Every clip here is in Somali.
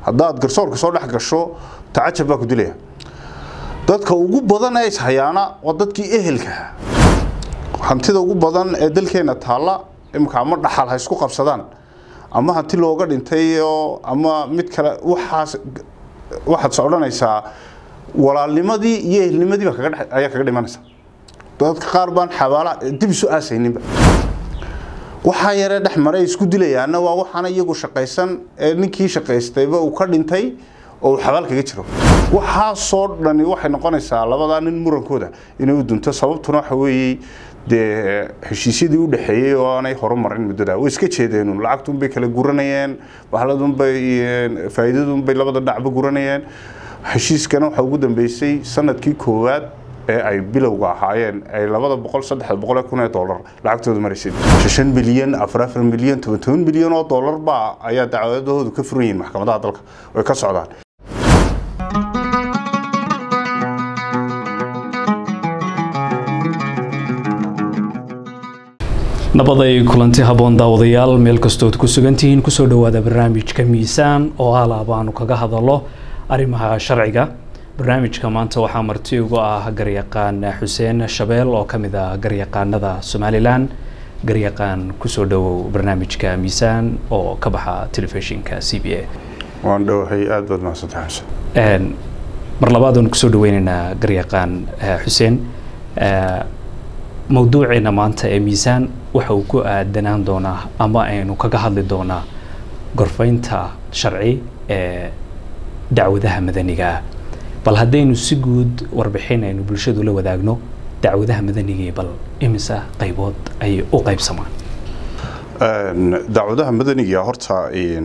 haddaad garsoorka soo dhex gasho tacajab baa ku dilaya dadka ugu badan ee ishayaana waa dadkii ehelkaha hantida ugu badan ee dalkeena taalla imika ama dhaxal ha isku qabsadaan ama hanti looga dhintay oo ama mid kale waxaas waxaad socdhanaysaa walaalnimadii iyo ehelnimadii baa kaga dhex ayaa kaga dhimanaysa dadka qaar baan xabaala dib isu aasayninba waxaa yaree dhex maray isku dilayaana waa waxaana iyagu shaqaysan ee ninkii shaqaystayba uu ka dhintay oo uu xabaal kaga jiro waxaasoo dhani waxay noqonaysaa labadaa nin murankooda inay u dunto sababtuna waxa weeye dee heshiisyadii u dhexeeyey oo aanay horumarin muddada way iska jeedeen lacagtunbay kala guranayeen bahladunbay faa'iidadunbay labada dhacba guranayeen heshiiskana waxaa ugu dambeysay sanadkii koowaad ee ay bilowga ahaayeen ay labada boqol saddexda boqol ee kun ee dollar lacagtooda maraysay shan milyan afar afar milyan toban toban milyan oo dollar baa ayaa dacwadahoodu ka furan yihiin maxkamadaha dalka way ka socdaan nabaday kulanti haboon daawadayaal meel kastood ku sugantihiin kusoo dhawaada barnaamijka miisaan oo alaab aanu kaga hadalo arrimaha sharciga barnaamijka maanta waxaa marti ugu ah garyaqaan xuseen shabeel oo ka mid ah garyaqaanada somalilan garyaqaan kusoo dhawow barnaamijka miisaan oo ka baxa telefishinka c b a waan dhowahay aada baad mahadsantahay xuseen mar labaad aanu kusoo dhaweyneynaa garyaqaan xuseen mawduuceena maanta ee miisaan waxa uu ku aadanaan doonaa ama aynu kaga hadli doonaa gorfaynta sharci ee dacwadaha madaniga ah bal haddaynu si guud warbixin aynu bulshadu la wadaagno dacwadaha madanigii bal imisa qaybood ayay u qaybsamaan dacwadaha madaniga horta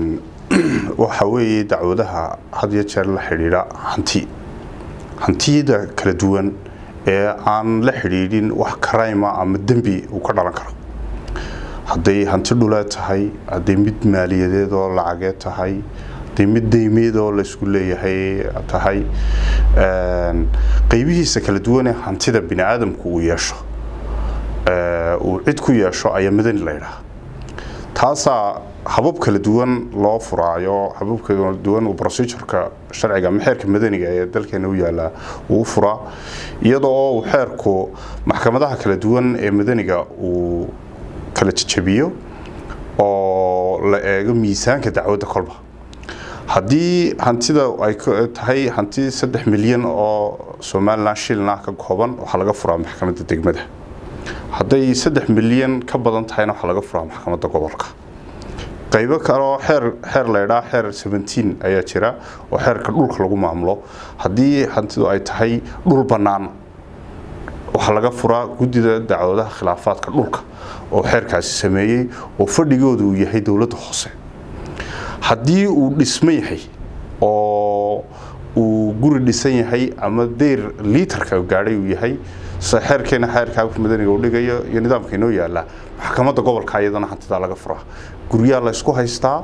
waxa weeye dacwadaha had iyo jeer la xidhiidha hanti hantiyada kala duwan ee aan la xidhiidhin wax karayma ama dembi uu ka dhalan karo hadday hanti dhuleed tahay hadday mid maaliyadeed oo lacageed tahay hadday mid deymeed oo laysku leeyahay tahay qaybihiisa kala duwanee hantida bini aadamku uu yeesho uu cid ku yeesho ayaa madani la ydhaha taasaa habab kala duwan loo furaayo habab kala duwan uu procedureka sharciga ama xeerka madaniga ee dalkeena u yaalaa uu furaa iyadoo uu xeerku maxkamadaha kala duwan ee madaniga uu kala jajabiyo oo la eego miisaanka dacwadda kolba haddii hantida ay tahay hanti saddex milyan oo somalilan shilna ka kooban waxaa laga furaa maxkamadda degmada hadday saddex milyan ka badan tahayna waxaa laga furaa maxkamadda gobolka qaybo kaleoo xeer xeer laydhaa xeer seventeen ayaa jira oo xeerka dhulka lagu maamulo haddii hantidu ay tahay dhul bannaan waxaa laga furaa guddida dacwadaha khilaafaadka dhulka oo xeerkaasi sameeyey oo fadhigooda uu yahay dowladda hoose haddii uu dhismo yahay oo uu guri dhisan yahay ama deyr liitarka gaadhay uu yahay sida xeerkeena xeerka habka madaniga uu dhigayo iyo nidaamka inoo yaala maxkamadda gobolka iyadana hantidaa laga furaa guryaha la isku haystaa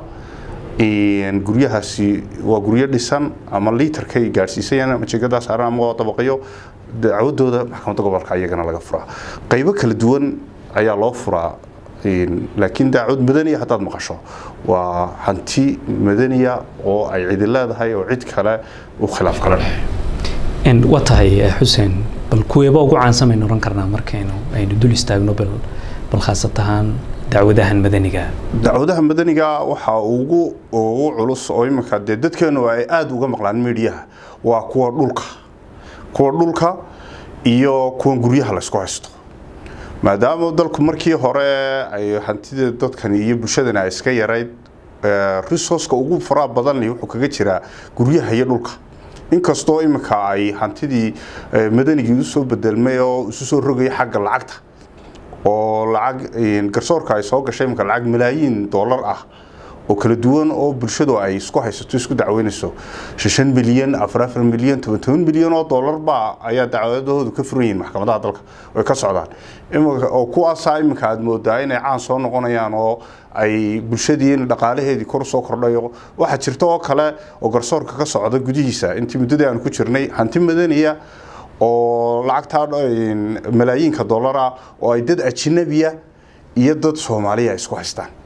guryahaasi waa guryo dhisan ama liitarkay gaadhsiisayaan ama jeegadaa saaran ama waa dabaqyo dacwadooda maxkamadda gobolka iyagana laga furaa qaybo kala duwan ayaa loo furaa laakiin daacwad madaniya haddaad maqasho waa hanti madaniya oo ay cidi leedahay oo cid kale u khilaaf kala dhex waa tahay xuseen bal kuweeba ugu caansan baynu oran karnaa markaynu aynu dul istaagno bal bal khaasat ahaan dacwadahan madaniga dacwadaha madaniga waxaa ugu ugu culus oo iminka dee dadkeenu ay aada uga maqlaan midiyaha waa kuwa dhulka kuwa dhulka iyo kuwan guryaha laysku haysto maadaama dalku markii hore ay hantida dadkani iyo bulshadani ay iska yarayd resourceka ugu faraha badan wuxuu kaga jiraa guryaha iyo dhulka inkastoo iminka ay hantidii madanigii usoo bedelmay oo isu soo rogaya xagga lacagta oo lacag garsoorka ay soo gashay iminka lacag malaayiin dollar ah oo kala duwan oo bulshadu ay isku haysato isku dacweynayso shan milyan afar afar milyan toban toban milyan oo dollar baa ayaa dacwadahoodu ka furan yihiin maxkamadaha dalka way ka socdaan oo kuwaasaa iminka aad moodaa inay caan soo noqonayaan oo ay bulshadii dhaqaalaheedii kor usoo kordhayo waxaa jirta oo kale oo garsoorka ka socda gudihiisa intii muddadii aanu ku jirnay hanti madaniya oo lacagtaa malaayiinka dollar ah oo ay dad ajnabiya iyo dad soomaaliya isku haystaan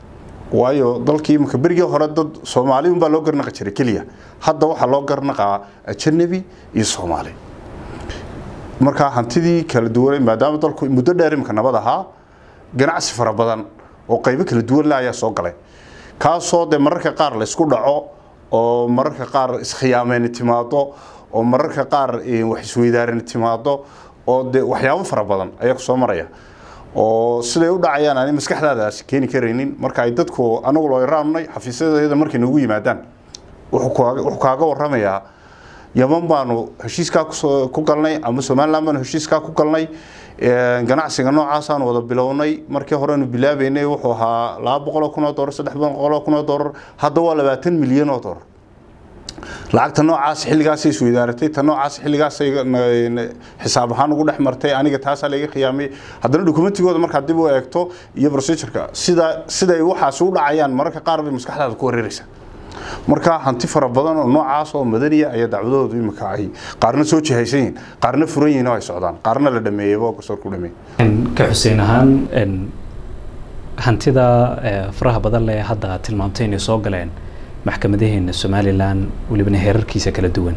waayo dalkii imika berigii hore dad soomaali unbaa loo garnaqi jiray keliya hadda waxaa loo garnaqaa ajanabi iyo soomaali markaa hantidii kala duwan maadaama dalku muddo dheer imika nabad ahaa ganacsi fara badan oo qaybo kala duwan le ayaa soo galay kaasoo dee mararka qaar laysku dhaco oo mararka qaar iskhiyaameyni timaado oo mararka qaar wax isweydaarini timaado oo de waxyaabo fara badan ayaa ku soo maraya oo siday u dhacayaan ani maskaxdaadaasi keeni karaynin marka ay dadku anagu loo yaraanay xafiisyadeeda markay noogu yimaadaan wuxuu kaaga waramayaa yaman baanu heshiiskaa ku galnay ama somaliland baanu heshiiskaa ku galnay ganacsiga noocaasaan wada bilownay markii horenu bilaabeynay wuxuu ahaa laba boqoloo kun oo dolar saddex boqoloo kun oo dolar hadda waa labaatan milyan oo dolar lacagta noocaas xilligaasay isweydaaratay ta noocaas xilligaasay xisaab ahaan ugu dhex martay aniga taasaa laga khiyaamay haddana dokumentigooda markaad dib u eegto iyo procedureka sida siday waxaasi u dhacayaan mararka qaar bay maskaxdaada ku wareeraysaa marka hanti fara badan oo noocaas oo madaniya ayaa dacwadahoodu imika ay qaarna soo jihaysan yihiin qaarna furan yihiin oo ay socdaan qaarna la dhameeyeyba garsoorku dhameeyey ka xuseen ahaan hantida faraha badan leh hadda aad tilmaamtay inay soo galeen maxkamadaheena somalilan welibana heerarkiisa kala duwan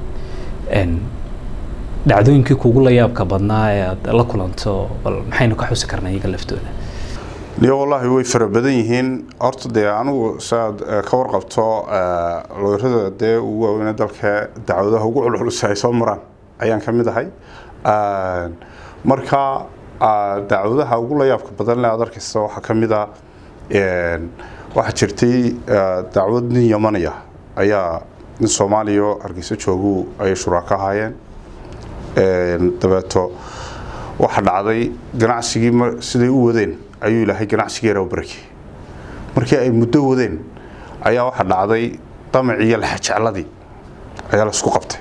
dhacdooyinkii kuugu la yaabka badnaa ee aad la kulanto bal maxaynu ka xusi karnaa iyaga laftooda yo wallaahi way fara badan yihiin horta dee anigu saaad ka warqabto looyrada dee ugu waaweyne dalka dacwadaha ugu culculus ay soo maraan ayaan ka mid ahay marka dacwadaha ugu la yaabka badan le aad arkaysa waxaa ka mid a waxaa jirtay dacwad nin yamanaya ayaa nin soomaaliya hargeysa joogu ayay shuraaka ahaayeen dabeeto waxaa dhacday ganacsigii siday u wadeen ayuu ilaahay ganacsigeera u barakiyey markii ay muddo wadeen ayaa waxaa dhacday damacii iyo laxajecladii ayaa laisku qabtay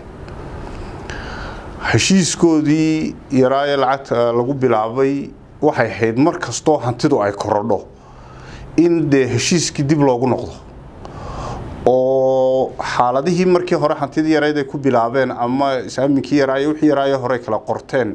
heshiiskoodii yaraa ee lacagta lagu bilaabay waxay ahayd mar kastoo hantidu ay korodho in dee heshiiskii dib loogu noqdo oo xaaladihii markii hore hantidii yarayd ay ku bilaabeen ama isaaminkii yaraayo wixii yaraayo hore kala qorteen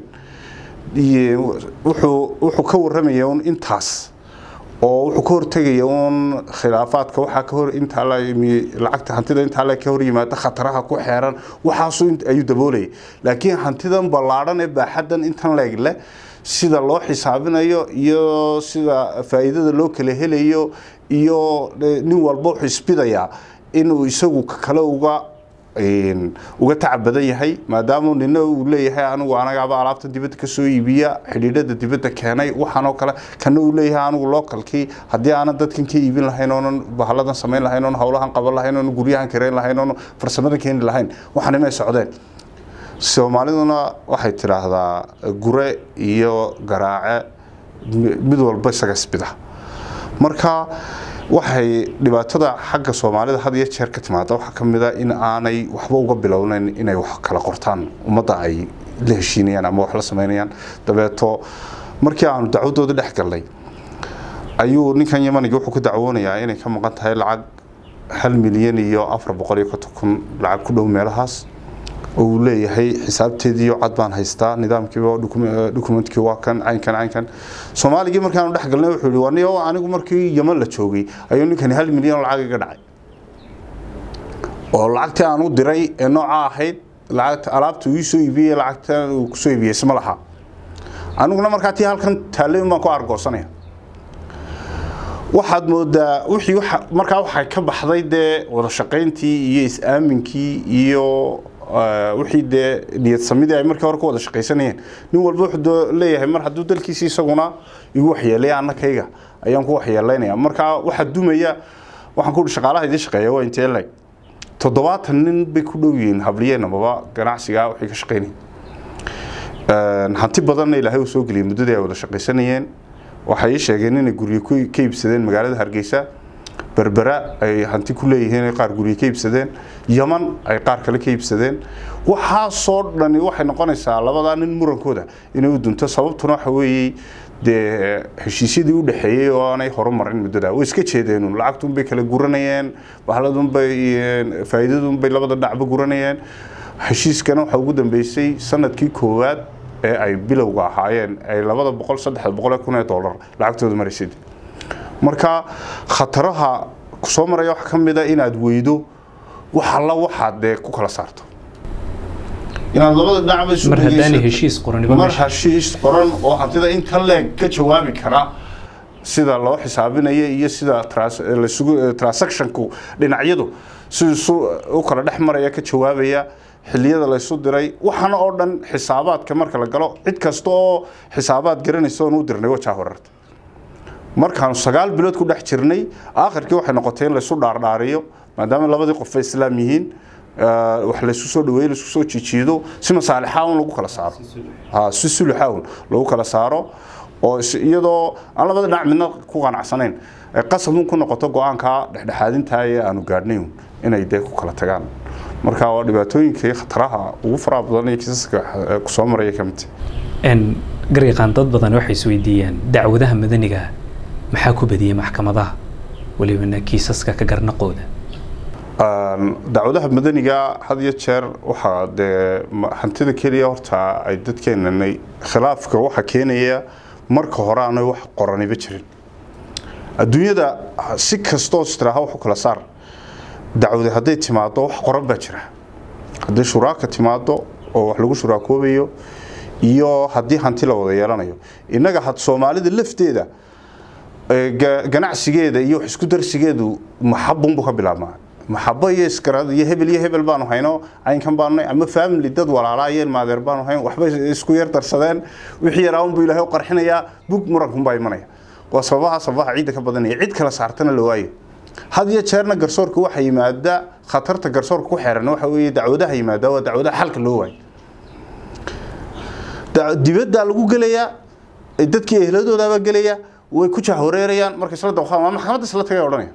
wuxuu wuxuu ka warramaya un intaas oo wuxuu ka hortegaya un khilaafaadka waxaa ka hor intaa la lacagta hantida intaa la ka hor yimaada khataraha ku xeeran waxaasu ayuu daboolaya laakiin hantidan ballaadhan ee baaxaddan intan leeg leh sida loo xisaabinayo iyo sida faa'iidada loo kala helayo iyo nin walba wuxuu isbidayaa inuu isagu kale uga uga tacab badan yahay maadaama nina uu leeyahay anigu anagaaba alaabta dibadda ka soo iibiya xidhiidhada dibadda keenay waxaanoo kale kana uu leeyahay anigu localkii haddii aanan dadkan ka iibin lahayn oonan bahaladan samayn lahayn oonan howlahan qaban lahayn oonan guryahan kareyn lahayn oonan farsamadan keeni lahayn waxaan imay socdeen soomaaliduna waxay tidhaahdaa gure iyo garaace mid walba isaga isbida marka waxay dhibaatada xagga soomaalida had iyo jeer ka timaada waxaa ka mid a in aanay waxba uga bilownayn inay wax kala qortaan ummadda ay la heshiinayaan ama wax la samaynayaan dabeeto markii aanu dacwadooda dhex galnay ayuu ninkan yamaniga wuxuu ka dacwoonayaa inay ka maqan tahay lacag hal milyan iyo afar boqol iyo konton kun lacag ku dhow meelahaas oo uu leeyahay xisaabteediiyo cad baan haystaa nidaamkiiba dokumentkii waa kan caynkan caynkan soomaaligii markaanu dhex galnay wuxuu yihi waniyo anigu markii yaman la joogay ayuu ninkani hal milyan oo lacag iga dhacay oo lacagtii aan u diray ee nooca ahayd lacagta alaabta uu ii soo iibiyey lacagta uu kusoo iibiyey isma laha aniguna markaa tii halkan taallay baan ku argoosanaya waxaad moodaa wixii markaa waxay ka baxday dee wada shaqayntii iyo is-aaminkii iyo wixii dee niyad samidii ay markii hore ku wada shaqaysanayeen nin walba wuxuu leeyahay mar hadduu dalkiisi isaguna igu waxyeelaya annakayga ayaan ku waxyeelaynaya markaa waxaa dumaya waxaan ku shaqaalaha idin shaqeeya waa intee leg toddobaatan nin bay ku dhow yihiin habliyeen amaba ganacsiga waxay ka shaqaynayeen hanti badanna ilaahay uu soo geliyay muddadii ay wada shaqaysanayeen waxay ii sheegeen inay guryo ka iibsadeen magaalada hargeysa berbera ay hanti ku leeyihiin qaar guryo ka iibsadeen yaman ay qaar kale ka iibsadeen waxaasoo dhani waxay noqonaysaa labadaa nin murankooda inay u dunto sababtuna waxa weeye dee heshiisyadii u dhexeeyey oo aanay horumarin muddada way iska jeedeen lacagtunbay kala guranayeen bahladunbay faa'iidadunbay labada dhacba guranayeen heshiiskana waxaa ugu dambeysay sanadkii koowaad ee ay bilowga ahaayeen ay labada boqol saddexda boqol kun ee dollar lacagtooda maraysay marka khataraha kusoo maraya waxaa ka mid a inaad weydo wax alla waxaad dee ku kala saarto inaad labada dhinacba isu mar haddaanay dhegeysato. heshiis qoraniba mar meesha heshiis qoran oo hantida inta leeg ka jawaabi kara sida loo xisaabinayo iyo sida trans- laysugu- eh, transactionku dhinacyadu siduu isu u kala dhex maraya ka jawaabaya xilliyada laysu diray waxaana oo dhan xisaabaadka marka la galo cid kasta oo xisaabaad garanaysa oon u dirnay wajaa horarta markaanu sagaal bilood ku dhex jirnay aakhirkii waxay noqotay in laysu dhaardhaariyo maadaama labadii qof ay islaam yihiin eh, wax laysu soo dhaweeyo laisku soo jijiido si masaalixa un lagu kala saaro ha si suluxa un lagu kala saaro oo is- iyadoo aan labada dhinac midna ku qanacsanayn ay qasab un ku noqoto go-aanka dhexdhexaadinta ee aanu gaadhnay un inay dee ku kala tagaan marka waa dhibaatooyinkii khataraha ugu faraha badan iyo kiisaska eh, kusoo maraya ka mid n garyaqaan dad badan waxay isweydiiyaan dacwadaha madaniga maxaa ku badiyey maxkamadaha welibana kiisaska ka garnaqooda Een, dacwadaha madaniga had iyo jeer waxaa dee ma- hantida keliya horta ay dadkeenanay khilaafka waxa keenaya marka hore aanay wax qoraniba jirin adduunyada si kastoo istiraaha wax u kala saar dacwada hadday timaado wax qoran baa jira hadday shuraaka timaado oo wax lagu shuraakoobayo iyo haddii hanti la wada yeelanayo innaga had soomaalida lafteeda ee, ga- ganacsigeeda iyo wax isku darsigeedu maxabunbu ka bilaabmaa maxabo iyo isgarad iyo hebel iyo hebel baanu hayno caynkan baanu nahay ama family dad walaalaa iyo ilmaadeer baanu hayn waxbay isku yar darsadeen wixii yaraa unbuu ilaahay u qarxinayaa bug murankunbaa imanaya waa sababaha sababaha ciidda ka badanaya cid kala saartana la waayo had iyo jeerna garsoorka waxa yimaada khatarta garsoorka ku xeeran waxa weeye dacwadaha yimaada waa dacwadaha xalka loo waayo Da- dibaddaa lagu gelayaa ee dadkii ehladoodaabaa gelaya way ku jahwareerayaan markay isla dawqaan waa maxkamadda isla tagay odhanaya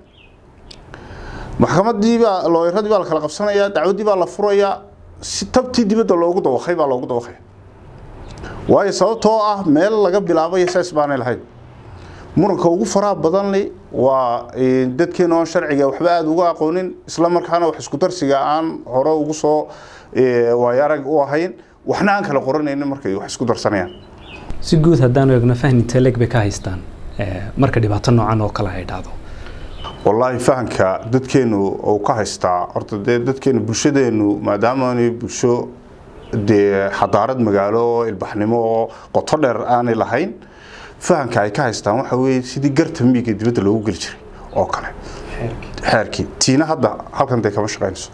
maxkamaddii baa looyaradii baa la kala qabsanayaa dacwaddii baa la furayaa si tabtii dibadda loogu dawaqay baa loogu dawaqaya waayo sababtoo ah meel laga bilaabayo saas baanay lahayn muranka ugu faraha badanli waa eh, dadkeena oon sharciga waxba aada uga aqoonin isla markaana wax isku darsiga aan hore ugu soo eh, waayo arag u ahayn waxna aan kala qoranaynin markay wax isku darsanayaan si guud haddaanu eegno fahninta leeg bay ka haystaan eh, marka dhibaato noocan oo kale ay dhacdo wallaahi fahamka dadkeenu uu ka haystaa horta dee dadkeenu bulshadeenu maadaama aanay bulsho dee xadaarad magaalo oo ilbaxnimo oo qoto dheer aanay lahayn fahamka ay ka haystaan waxa weeye sidii garta miiga dibadda loogu geli jiray oo kale xeerkii tiina hadda halkan dee kama shaqaynayso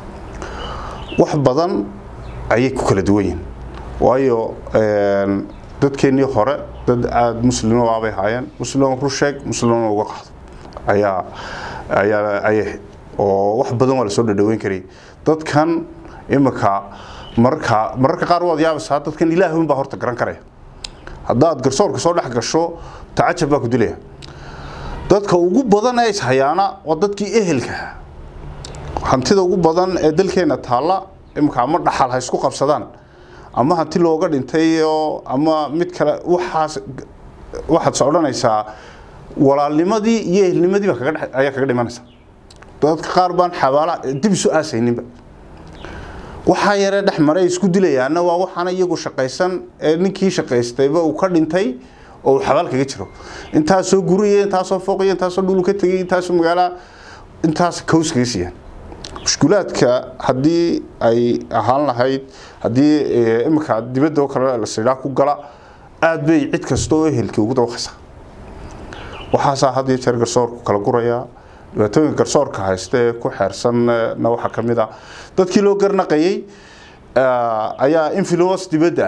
wax badan ayay ku kala duwan yihiin waayo een, dadkeennii hore dad aada muslimo waabay haayeen muslimo rusheeg muslimo uga qaado ayaa ayaa ayay oo wax badan waa lasoo dhadhaweyn karay dadkan imika mararka mararka qaar waad yaabaysaa dadkan ilaahay unbaa horta garan karaya haddaad garsoorka soo dhex gasho tacajab baa ku dilaya dadka ugu badan ee ishayaana waa dadkii ehelka ahaa hantida ugu badan ee dalkeena taalla imika ama dhaxal ha isku qabsadaan ama hanti looga dhintay oo ama mid kale waxaas waxaad socdhanaysaa walaalnimadii iyo ehelnimadii baa kaga dhex- ayaa kaga dhimanaysa dadka qaar baan xabaala dib isu aasayninba waxaa yaree dhex maray isku dilayaana waa waxaana iyagu shaqaysan ee ninkii shaqaystayba uu ka dhintay oo uu xabaal kaga jiro intaasoo guriya intaasoo fooqiya intaasoo dhulu ka tegay intaasoo magaala intaas kaws kaga siiyaan mushkulaadka haddii ay ahaan lahayd haddii eh, imika dibadda oo kale la sidhaa ku gala aad bay cid kasta oo ehelkii ugu dawaqaysaa waxaasaa had iyo jeer garsoorku kala gurayaa dhibaatooyinka garsoorka haysta ee ku xeersanna waxaa ka mid ah dadkii loo garnaqayey eh, ayaa influence dibadda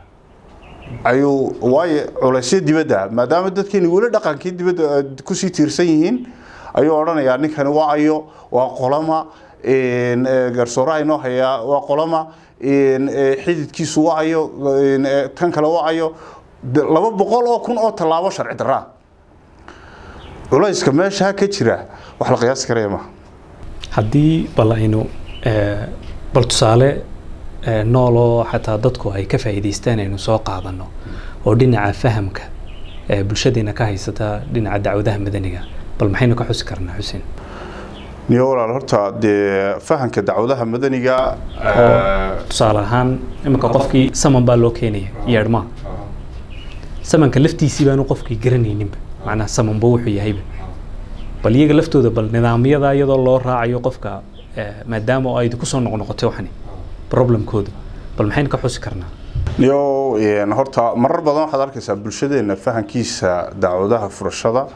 ah ayuu waayo culaysyo dibadda ah maadaama dadkeeni weli dhaqankii dibadda eh, kusii tiirsan yihiin ayuu odhanayaa ninkani waa ayo waa qolama een, eh, garsoore aynoo hayaa waa qolama een, eh, xididkiisu waa ayo een, eh, tan kale waa ayo De- laba boqol oo kun oo tallaabo sharci darraa culayska meesha ka jira wax la qiyaasi karaya maaha haddii bal aynu eh, bal tusaale eh, nool oo xataa dadku ay ka faa'iidaystaan aynu soo qaadano oo dhinaca fahamka ee bulshadeena ka haysata dhinaca dacwadaha madaniga bal maxaynu ka xusi karnaa xuseen niyo walaal horta dee fahanka dacwadaha madaniga oo tusaale ahaan iminka qofkii saman baa loo keenaya yeedhmaa samanka laftiisii baanu qofkii garanayninba macnaha samanba wuxuu yahayba bal iyaga laftooda bal nidaamyada iyadoo loo raacayo qofka maadaama oo ay kusoo noqnoqotay waxani problemkooda bal maxaynu ka xusi karnaa yo horta marar badan waxaad arkaysaa bulshadeena fahankiisa dacwadaha furashada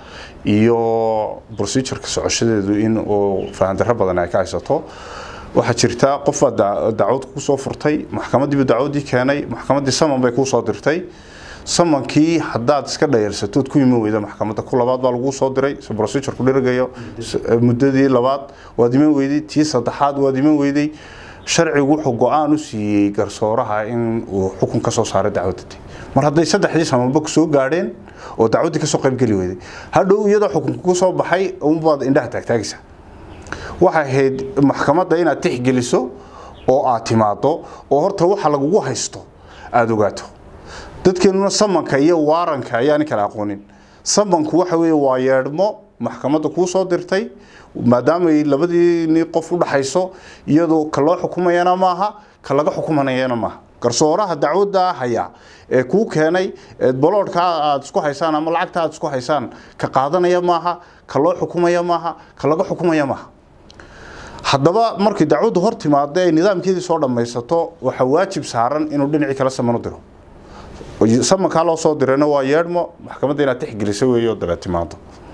iyo procedureka socoshadeedu in uu fahandaro badan ay ka haysato waxaa jirta qofaad dacwad kusoo furtay maxkamadiibu dacwadii keenay maxkamadii saman bay kuusoo dirtay samankii hadaad iska dhayalsatood ku iman weyda maxkamadda ku labaad baa laguu soo diray si procedureku dhirgayo muddadii labaad waad iman weyday tii saddexaad waad iman weyday sharcigu wuxuu go-aan u siiyey garsooraha in uu xukun ka soo saaray dacwadda mar hadday saddexdii samanba kusoo gaadheen oo dacwaddii kasoo qaybgeli weyday hadhow iyadoo xukunka ku soo baxay unbaad indhaha taagtaagaysa waxay ahayd maxkamadda inaad tixgeliso oo aad timaado oo horta waxa lagugu haysto aada ogaato dadkeenuna samanka iyo waaranka ayaani kala aqoonin samanku waxa weeye waa yeedhmo maxkamadda kuu soo dirtay maadaamay labadii ni qof u dhaxayso iyadoo ka loo xukumayana maaha ka laga xukumanayana maaha garsooraha dacwadda haya ee kuu keenay boloodhka aad isku haysaan ama lacagta aad isku haysaan ka qaadanaya maaha ka loo xukumaya maaha ka laga xukumaya maaha haddaba markii dacwaddu hor timaada ay nidaamkeedii soo dhammaysato waxaa waajib saaran inuu dhinacii kala saman u diro samankaa loo soo dirayna waa yeedhmo maxkamadda inaad tixgelisa weeyo dabeed timaado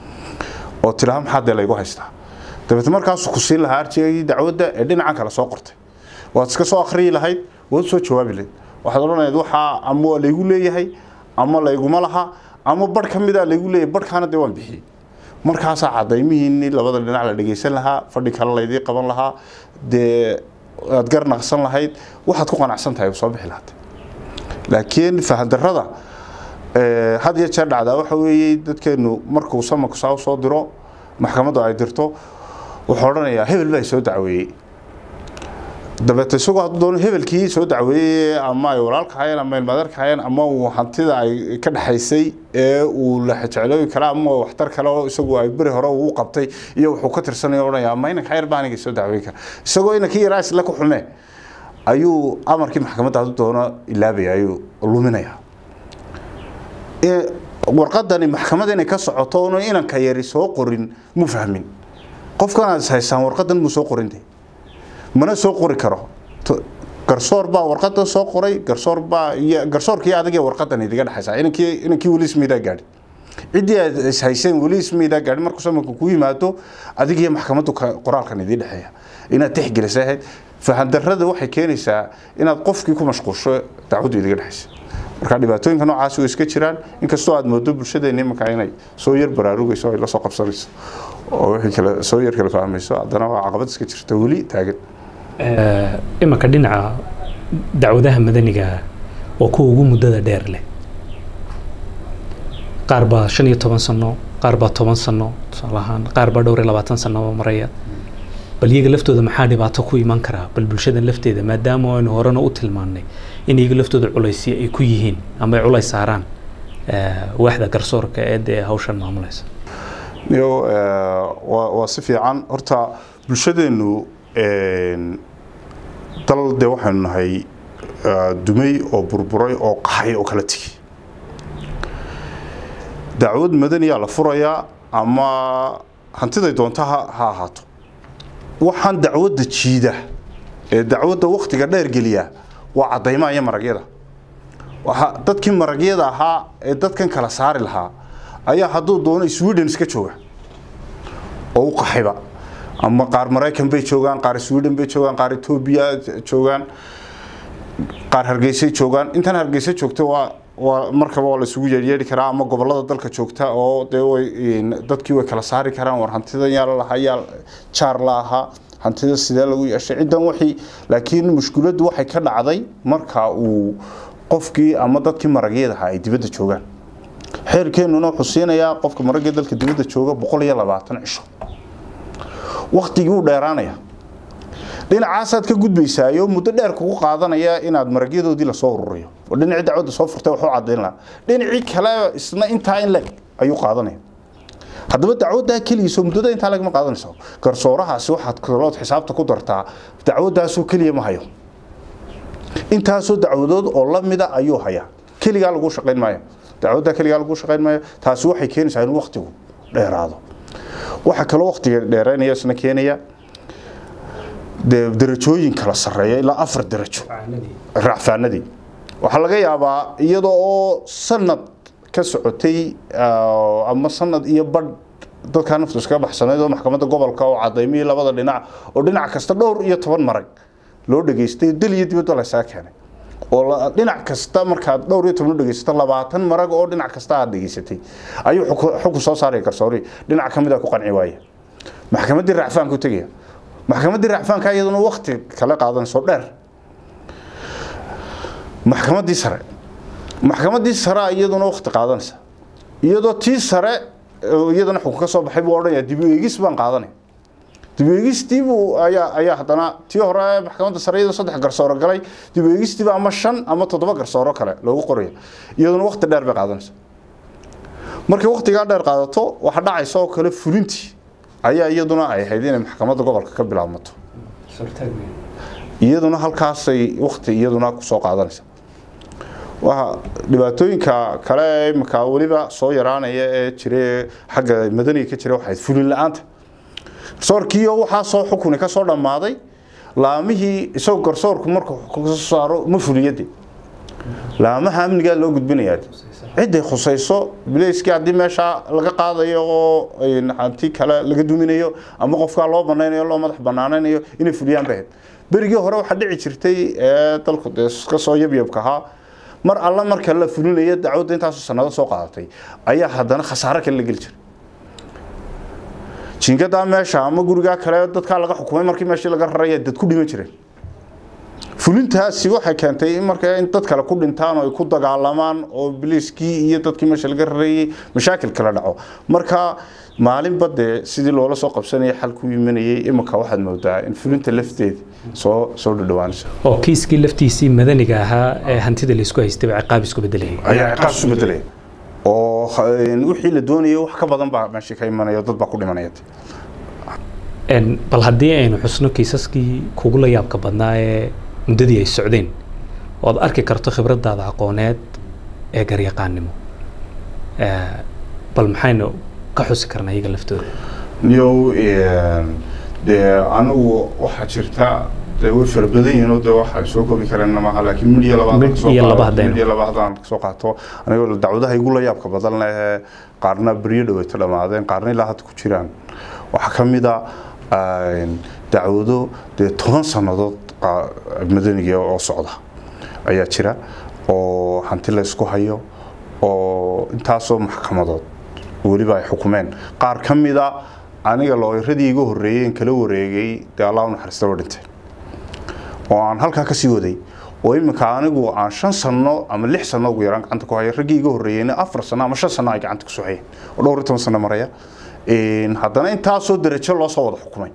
oo tidhaha maxaa dee laygu haystaa dabeed markaasuu ku siin lahaa arjigagii dacwadda ee dhinacan kale soo qortay waad iska soo akhriyi lahayd waad soo jawaabi lahayd waxaad odhanayd waxaa ama waa laygu leeyahay ama layguma laha ama barh ka mida laygu leeyahay barhkaana dee waan bixiyey markaasaa cadaymihiinni labada dhinac la dhegaysan lahaa fadhi kale laydii qaban lahaa dee aad gar naqsan lahayd waxaad ku qanacsan tahay soo bixi lahaatay laakiin fahandarada had iyo jeer dhacdaa waxa weeye dadkeenu markuu samanku saa soo diro maxkamaddu ay dirto wuxuu odhanayaa hebel baa soo dacweeyey dabeete isagoo hadduu doono hebelkii soo dacweeyey ama ay walaalka hayeen ama ilmaadeerka hayeen ama uu hantida ay ka dhexaysay ee uu la jeclooyi kara ama waxtar kale oo isagu ay beri hore uu qabtay iyo wuxuu ka tirsanayo odhanaya ama inanka yar baa aniga soo dacweeyi kara isagoo inankii yaraa isla ku xume ayuu amarkii maxkamadda hadduu doono ilaabaya ayuu luminaya warqadani maxkamada inay ka socoto oonu inanka yari soo qorin mu fahmin qofkan aad is haysaan warqadan muu soo qorinte mana soo qori karo garsoor baa warqadan soo qoray garsoor baa iyo garsoorkii adag warqadan idiga dhexaysa inankii inankii weli ismiidaa gaadhi ciddii aad is hayseen weli ismiidaa gaadhi markuu samanka ku yimaado adig iyo maxkamaddu qoraalkan idii dhexeeya inaad tixgelisa ahayd fahandarrada waxay keenaysaa inaad qofkii ku mashquulsho dacwaddu idiga dhexaysa marka dhibaatooyinka noocaasi way iska jiraan inkastoo aad moodo bulshadeena imanka inay soo yar baraarugayso ay la soo qabsanayso oo wixii kale soo yar kale fahmayso haddana waa caqabad iska jirta weli taagan imanka dhinaca dacwadaha madaniga waa kuwa ugu muddada dheer leh qaar baa shan iyo toban sano qaar baa toban sano tusaale ahaan qaar baa dhowr iyo labaatan sano maraya bal iyaga laftooda maxaa dhibaato ku iman karaa bal bulshadan lafteeda maadaama aynu horena u tilmaannay in iyaga laftooda culaysya ay ku yihiin ama ay culays saaraan waaxda garsoorka ee dee hawshan maamulaysa yo waa si fiican horta bulshadeenu dal dee waxaynu nahay dumay oo burburay oo qaxay oo kala tegi dacwad madaniyaa la furayaa ama hantiday doonta ha ahaato waxaan dacwadda jiida ee dacwadda waktiga dheer geliya waa caddaymaha iyo maragyada dadkii maragyada ahaa ee dadkan kala saari lahaa ayaa hadduu doono sweden iska jooga oo u qaxayba ama qaar maraykan bay joogaan qaar sweden bay joogaan qaar etoobiya joogaan qaar hargeysay joogaan intan hargeysa joogta waa waa markaba waa la isugu yeedyeedhi karaa ama gobolada dalka joogta oo dee way dadkii way kala saari karaan war hantidan yaa la lahaa yaa jaar la ahaa hantida sidee lagu yeeshay ciddan waxii laakiin mushkiladdu waxay ka dhacday marka uu qofkii ama dadkii maragyadaha ay dibadda joogaan xeerkeennuna wuxuu siinayaa qofka maragya dalka dibadda jooga boqol iyo labaatan cisho waktigii uu dheeraanaya dhinacaasaad ka gudbaysaayo muddo dheer kugu qaadanaya inaad maragyadoodii lasoo ururiyo oo dhinacii dacwadda soo furtay waxu cadayn lahaa dhinacii kale isna intaa in leg ayuu qaadanaya haddaba dacwaddaa keligiiso muddada intaa lagama qaadanayso garsoorahaasi waxaad kalood xisaabta ku dartaa dacwaddaasoo keliya ma hayo intaasoo dacwadood oo la mida ayuu hayaa keligaa lagu shaqayn maayo dacwaddaa keligaa lagu shaqayn maayo taasi waxay keenaysaa inuu waktigu dheeraado waxaa kaloo waktiga dheeraynaya isna keenaya dee darajooyin kala sarreeya ilaa afar darajo racfaanadii waxaa laga yaabaa iyada oo sanad ka socotay ama sanad iyo badh dadkaa naftu iskaga baxsanayd oo maxkamadda gobolka oo cadaymihii labada dhinac oo dhinac kasta dhowr iyo toban marag loo dhageystay dal iyo dibadda laysaga keenay oo dhinac kasta markaad dhowr iyo toban u dhegeysato labaatan marag oo dhinac kasta aad dhegeysatay ayuu xukun soo saaraya garsoori dhinac ka mid a ku qanci waaya maxkamaddii racfaanku tegaya maxkamaddii racfaanka iyaduna wakti kala qaadanayso dheer maxkamaddii sare maxkamaddii sare iyaduna wakti qaadanaysa iyadoo tii sare iyadana xukun ka soo baxay buu odhanaya dib u eegis baan qaadanaya dib u eegistiibuu ayaa ayaa haddana tii hore maxkamadda sare iyadoo saddex garsooro galay dib u eegistiiba ama shan ama toddoba garsooro kale loogu qoraya iyaduna wakti dheer bay qaadanaysa markay waktigaa dheer qaadato waxa dhacaysa oo kale fulintii ayaa iyaduna ay ahayd inay maxkamadda gobolka ka bilaabmato iyaduna halkaasay wakti iyaduna kusoo qaadanaysa waa dhibaatooyinka kale imika weliba soo yaraanaya ee jire xagga madaniga ka jira waxayd fulin la-aanta garsoorkiiyo waxaa soo xukuni ka soo dhammaaday laamihii isagoo garsoorku markuu kasoo saaro ma fuliyade laamaha amnigaa loo gudbinayaa ciday khusayso bileyskii haddii meeshaa laga qaadayo oo hanti kale laga duminayo ama qofkaa loo banaynayo loo madax banaanaynayo inay fuliyaan bahayd berigii hore waxaa dhici jirtay ee dalku dee kasoo yabyabka ahaa mar alla marka la fulinayo dacwadda intaasoo sanado soo qaadatay ayaa haddana khasaaro kale la geli jiray jingadaa meesha ama gurigaa kale dadkaa laga xukumay markii meeshii laga raraya dad ku dhiman jireen fulintaasi waxay keentay in marka in dad kale ku dhintaan oo ay ku dagaalamaan oo biliiskii iyo dadkii meesha laga rarayay mashaakil kala dhaco marka maalinba dee sidii loola soo qabsanaya xal ku imanayay iminka waxaad moodaa in fulinta lafteeda soo soo dhadhawaanaysa oo kiiskii laftiisii madaniga ahaa ee hantida laysku haystay baa ciqaab isku bedelayay ayaa ciqaab isu bedelaya oo wixii la doonayay wax ka badan baa meesha ka imanaya dad baa ku dhimanaya bal haddii aynu xusno kiisaskii kugu la yaabka badnaa ee muddadii ay socdeen ood arki karto khibraddaada aqooneed ee garyaqaannimo bal maxaynu ka xusi karnaa iyaga laftooda yow dee anigu waxaa jirta dee way fara badan yihiin oo dee waxaan soo koobi karana maaha laakiin mid iyo labaad Mid iyo laba haddaynu- mid iyo laba haddaan kasoo qaato anigoo dacwadaha igu la yaabka badan leh qaarna beryo dhaweyta dhammaadeen qaarna ilaa hadda ku jiraan waxaa ka mid a dacwado dee toban sannadood qa- madaniga oo socda ayaa jira oo hanti la isku hayo oo intaasoo maxkamadood weliba ay xukumeen qaar ka mida aniga looyaradii iga horreeyey in kala wareegay dee allah u naxariista waa dhinteen oo aan halkaa kasii waday oo iminka anigu aan shan sano ama lix sano ugu yaraan gacanta ku haya raggii iga horreeyeyna afar sano ama shan sano ay gacanta kusoo hayeen oo dhowr iyo toban sano maraya Een, haddana intaasoo darajo loo soo wada xukumay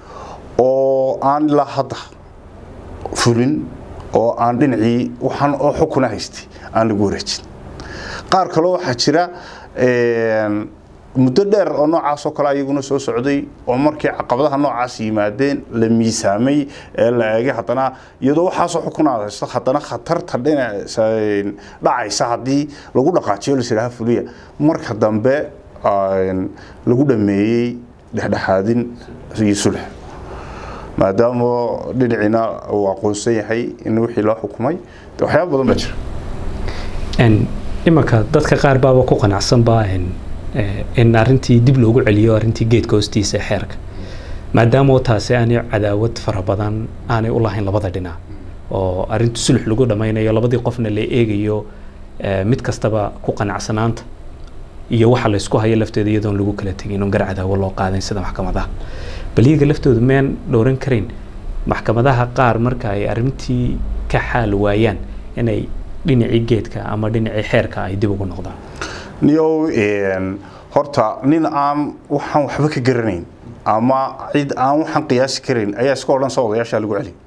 oo aan ilaa hadda fulin oo aan dhinacii waxaan oo xukuna haystay aan lagu wareejin qaar kaloo waxaa jira een, muddo dheer oo noocaas oo kale ayaguna soo socday oo markii caqabadaha noocaas yimaadeen la miisaamay ee la eegay haddana iyadoo waxaasoo xukunaad haysto haddana khatarta dhinaca dhacaysa haddii lagu dhaqaajiyo la yidhaaha fuliya marka dambe een, lagu dhameeyey dhexdhexaadin iyo sulx maadaama dhinaciina uu aqoonsan yahay in wixii loo xukumay dee waxyaaba badan baa jira Een, imanka dadka qaar baaba ku qanacsanba in eh, in arrintii dib loogu celiyo arrintii geedka hoostiisa ee xeerka maadaama taasi aanay cadaawad fara badan aanay u lahayn labada dhinac oo arrintu sulux lagu dhammaynayo labadii qofna la eegayo eh, mid kastaba ku qanacsanaanta iyo waxa la isku hayo lafteeda iyadoon lagu kala tegin oon gar cadaawo loo qaadayn sida maxkamadaha bal iyaga laftoodu meen dhowran karayn maxkamadaha qaar marka ay arrintii ka xaal waayaan inay dhinacii geedka ama dhinacii xeerka ay dib ugu noqdaan niyow een, horta nin aan waxaan waxba ka garanayn ama cid aan waxaan qiyaasi karayn ayaa iska odhan soo odayaashaa lagu celi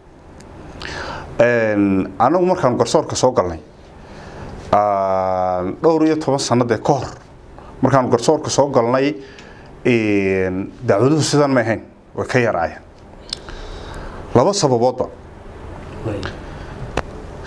Een, anagu markaan garsoorka soo galnay aan dhowr iyo toban sanadee ka hor markaan garsoorka soo galnay een, dacwaduhu sidan ma ahayn way ka yaraayeen laba sababoodba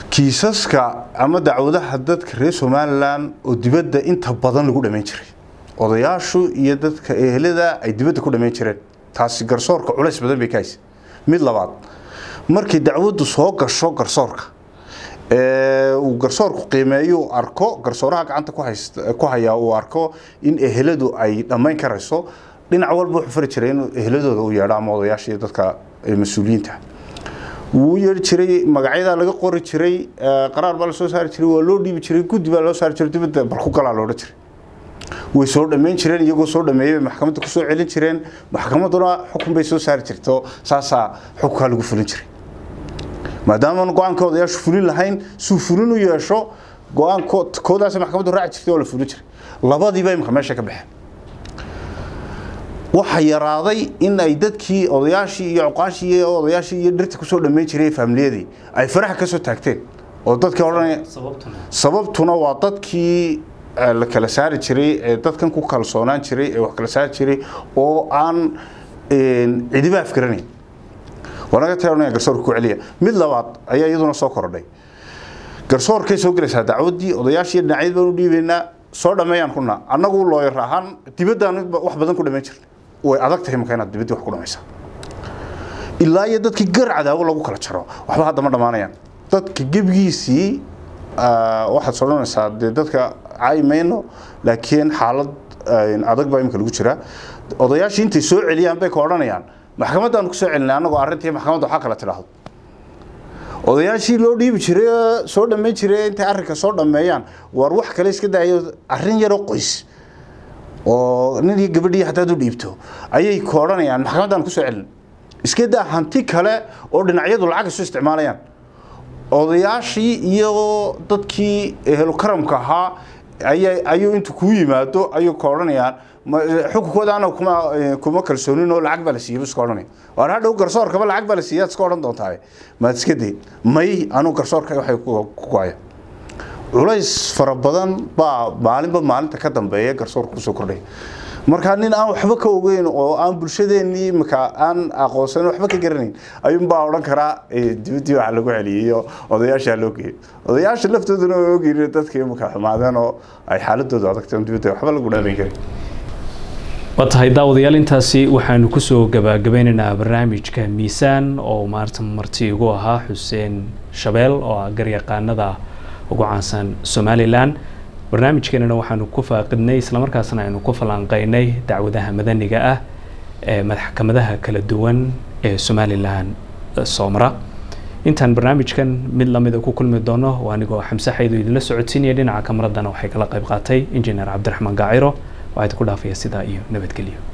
kiisaska ama dacwadaha dadka reer somalilan oo dibadda inta badan lagu dhamayn jiray odayaashu iyo dadka ehelada ay dibadda ku dhammayn jireen taasi garsoorka culays badan bay ka haysa mid labaad markay dacwaddu soo gasho garsoorka uu garsoorku qiimeeyo arko garsooraha gacanta ku haysta ku hayaa uu arko in eheladu ay dhammayn karayso dhinac walba wuxuu fari jiray inuu eheladooda u yeedho ama odayaasha iyo dadka mas-uuliyiinta wuu yeedhi jiray magacyadaa laga qori jiray qaraar baa lasoo saari jiray waa loo dhiibi jiray guddi baa loo saari jiray dibadda barku galaa loodhan jiray way soo dhammayn jireen iyagoo soo dhameeyay bay maxkamadda ku soo celin jireen maxkamadduna xukun bay soo saari jirto saasaa xukunkaa lagu fulin jiray maadaama go-aanka odayaashu fulin lahayn suu fulin u yeesho go-aan koodaas maxkamaddu raaci jirtay oo la fulin jiray labadiiba imika meesha ka baxeen waxa yaraaday in ay dadkii odayaashii iyo cuqaashii iyo odayaashii iyo dhirta kusoo dhammayn jiray faamiliyadii ay faraxa ka soo taagteen oo dadkii odhanaya sababtuna waa dadkii la kala saari jiray ee dadkan ku kalsoonaan jiray ee wax kala saari jiray oo aan cidiba afgaranayn wanaga taanaya garsoorka ku celiya mid labaad ayaa iyaduna soo kordhay garsoorkay soo gelaysaa dacwaddii odayaashii dhinacyad baan u dhiibaynaa soo dhammeeyaan kuna annagu looyar ahaan dibaddaan wax badan ku dhammayn jirnay way adag tahay marka inaad dibaddii wax ku dhammaysaa ilaa iyo dadkii gar cadaawo lagu kala jaro waxba hadda ma dhammaanayaan dadka gebigiisii waxaad sodhanaysaa dee dadka caymayno laakiin xaalad adag baa imika lagu jiraa odayaashii intay soo celiyaan bay ka odhanayaan maxkamaddaan ku soo celinay annagoo arrintii maxkamadda waxaa kala tidhaahdo odayaashii loo dhiibi jiray soo dhammayn jiray intay arrinka soo dhammeeyaan war wax kale iska daayo arrin yaroo qoys oo nin iyo gabadhii haddaad u dhiibto ayay ka odhanayaan maxkamaddaan ku soo celin iska daa hanti kale oo dhinacyadu lacag isu isticmaalayaan odayaashii iyo dadkii ehlu karamka ahaa ayuu intu kuu yimaado ayuu ka odhanayaan xukunkooda ana kuma kuma kalsoonin oo lacag baa la siiyey iska odhanaya waar hadhow garsoorkaba lacag baa la siiyay iska odhan doontaa maad iska day may anuu garsoorka waxay ku go'aya culays fara badan baa maalinba maalinta ka dambeeya garsoorka kusoo kordhaya markaa nin aan waxba ka ogeyn oo aan bulshadeenii imika aan aqoonsan waxba ka garanayn ayuunbaa odhan karaa dibaddii waxa lagu celiyey iyo odayaashaa loo geeyey odayaasha laftooduna waa ogyihin dadka imika xumaadeen oo ay xaaladooda adagtay on dibadda waxba lagu dhaabayn karin waa tahay daawadayaal intaasi waxaanu kusoo gabagabeynaynaa barnaamijka miisaan oo maarta marti igu ahaa xuseen shabeel oo ah garyaqaanada ugu caansan somalilan barnaamijkeenana waxaanu ku faaqidnay islamarkaasna aynu ku falanqeynay dacwadaha madaniga ah ee maxkamadaha kala duwan ee somalilan soomara intaan barnaamijkan mid lamida ku kulmi doono waa anigoo xamse xaydo idinla socodsiinaya dhinaca kamaradana waxay kala qayb qaatay injineer cabdiraxmaan gaaciro waxaa idinku dhaafaya sidaa iyo nabadgelyo